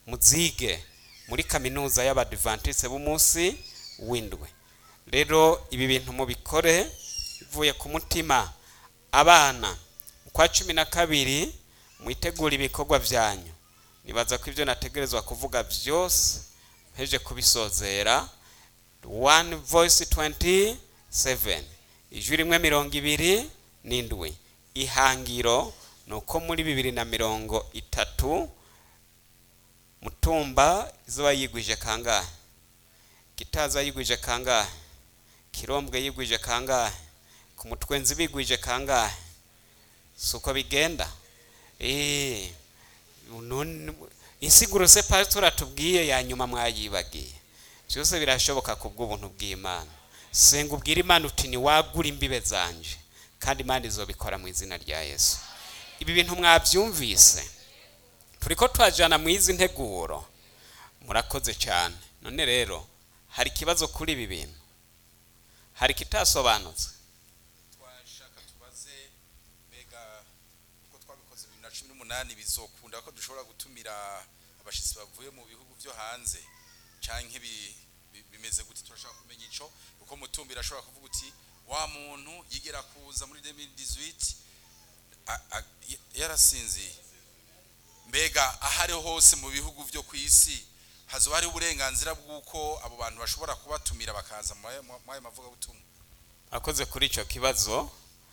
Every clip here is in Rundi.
muzige muri kaminuza y'abadivantise b'umunsi w'indwi rero ibi bintu mubikore bivuye ku mutima abana mu kwa cumi na kabiri mwitegura ibikorwa byanyu nibaza ko ibyo nategerezwa kuvuga byose mpeje kubisozera one voice 27 ijwi rimwe mirongo ibiri n'indwi ihangiro ni uko muri bibiri na mirongo itatu mutumba izuba yigwije kangahe gitaza yigwije kangahe kirombwe yigwije kangahe ku mutwenzi bigwije kangahe si uko bigenda eee insiguro se pasitori atubwiye ya nyuma mwayibagiye byose birashoboka ku bw'ubuntu bw'imana senga ubwire imana uti ntiwagura imbibe zanje kandi imana izobikora mu izina rya yesu ibi bintu mwabyumvise turi ko twajyana mu izi nteguro murakoze cyane none rero hari ikibazo kuri ibi bintu hari ikitasobanutse twashaka tubaze mbega uko twabikoze bibiri na cumi n'umunani bizokunda ko dushobora gutumira abashyitsi bavuye mu bihugu byo hanze cyangwa bimeze gute turashaka kumenya icyo uko mutumbira ashobora kuvuga uti wa muntu yigera kuza muri 2018 a- a- yarasinziye mbega aho ariho hose mu bihugu byo ku isi hazoba hariho uburenganzira bw'uko abo bantu bashobora kubatumira bakaza muri ayo- muri ayo mavugabutumwa akoze kuri icyo kibazo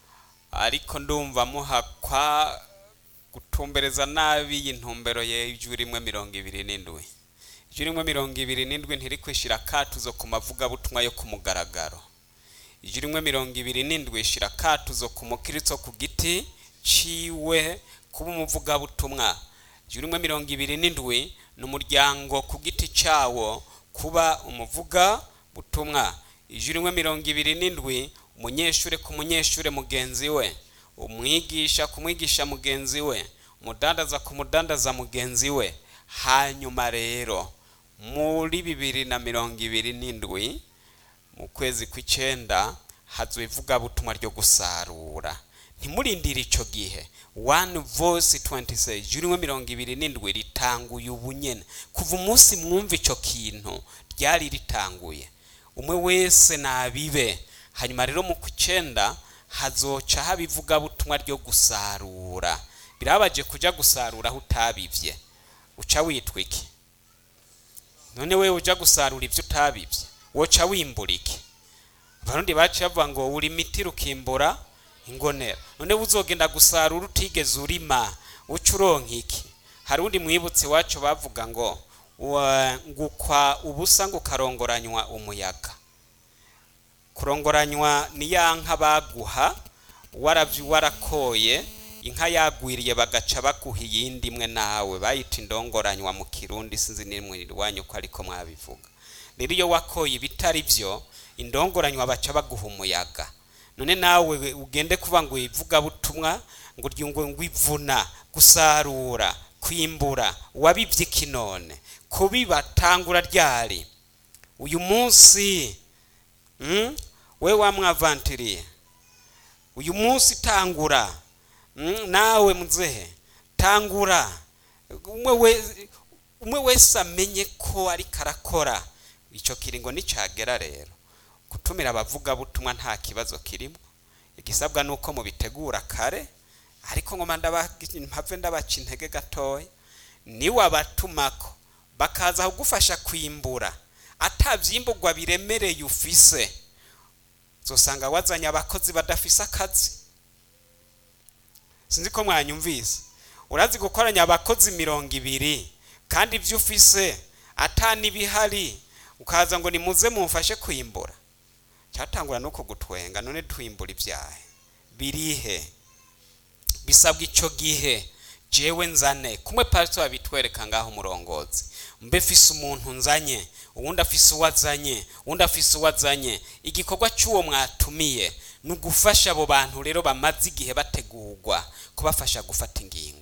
ariko ndumva muhakwa gutumbereza nabi iyi ntumbero y'ijwi rimwe mirongo ibiri n'indwi ijwi rimwe mirongo ibiri n'indwi ntiri kwishyira akatuzo ku mavugabutumwa yo ku mugaragaro ijwi rimwe mirongo ibiri n'indwi ishyira akatuzo ku mukiritso ku giti ciwe kuba umuvugabutumwa ijwi rimwe mirongo ibiri n'indwi ni umuryango ku giti cyawo kuba umuvugabutumwa ijwi rimwe mirongo ibiri n'indwi umunyeshuri ku munyeshuri mugenzi we umwigisha ku mwigisha mugenzi we umudandaza ku mudandaza mugenzi we hanyuma rero muri bibiri na mirongo ibiri n'indwi mu kwezi kw'icyenda hazwi ivugabutumwa ryo gusarura ntimurindire icyo gihe one voice 26 ijwi rimwe mirongo ibiri n'indwi ritanguye ubunyene kuva umunsi mwumva icyo kintu ryari ritanguye umwe wese nabibe hanyuma rero mu kw'icyenda hazoca haba ivugabutumwa ryo gusarura birabaje kujya gusarura aho utabivye uca witwa iki none wewe ujya gusarura ibyo utabibye woca wimbura iki abarundi baciye bavuga ngo uri imiti rukimbura ingonera none uzogenda gusarura utigeze urima uca uronka iki hari undi mwibutsi wacu bavuga ngo wa- ngukwa ubusa ngo ukarongoranywa umuyaga kurongoranywa ni ya nka baguha waravye warakoye inka yagwiriye bagaca baguha iyindi imwe nawe bayita indongoranywa mu kirundi sinzi nimwe iwanyu ko ariko mwabivuga rero iyo wakoye ibitari byo indongoranywa baca baguha umuyaga none nawe ugende kuba ngo ivugabutumwa ngo ryungo ngo ivuna gusarura kwimbura wabibye iki none kubiba tangura ryari uyu munsi Mm? we wamwavantiriye uyu munsi tangura Mm, nawe muzehe tangura umwe we- umwe wese amenye ko ariko arakora icyo kiringo nicagera rero gutumira abavugabutumwa nta kibazo kirimo igisabwa ni uko mubitegura kare ariko ngoma ndaba- mpave ndabaca intege gatoya niwe abatumako bakaza kugufasha kwimbura atabyimburwa biremereye ufise uzosanga wazanye abakozi badafise akazi sinzi ko mwanyumvise urazi gukoranya abakozi mirongo ibiri kandi ibyo ufise atanibihari ukaza ngo nimuze mumfashe kwimbura cyatangura no kugutwenga none twimbura ibyahe birihe bisabwa icyo gihe jewe nzane kumwe pastor abitwereka ngaho umurongozi mbe fise umuntu nzanye uwundi afise uwo azanye uwundi afise uwo azanye igikorwa cy'uwo mwatumiye ni ugufasha abo bantu rero bamaze igihe bategurwa kubafasha gufata ingingo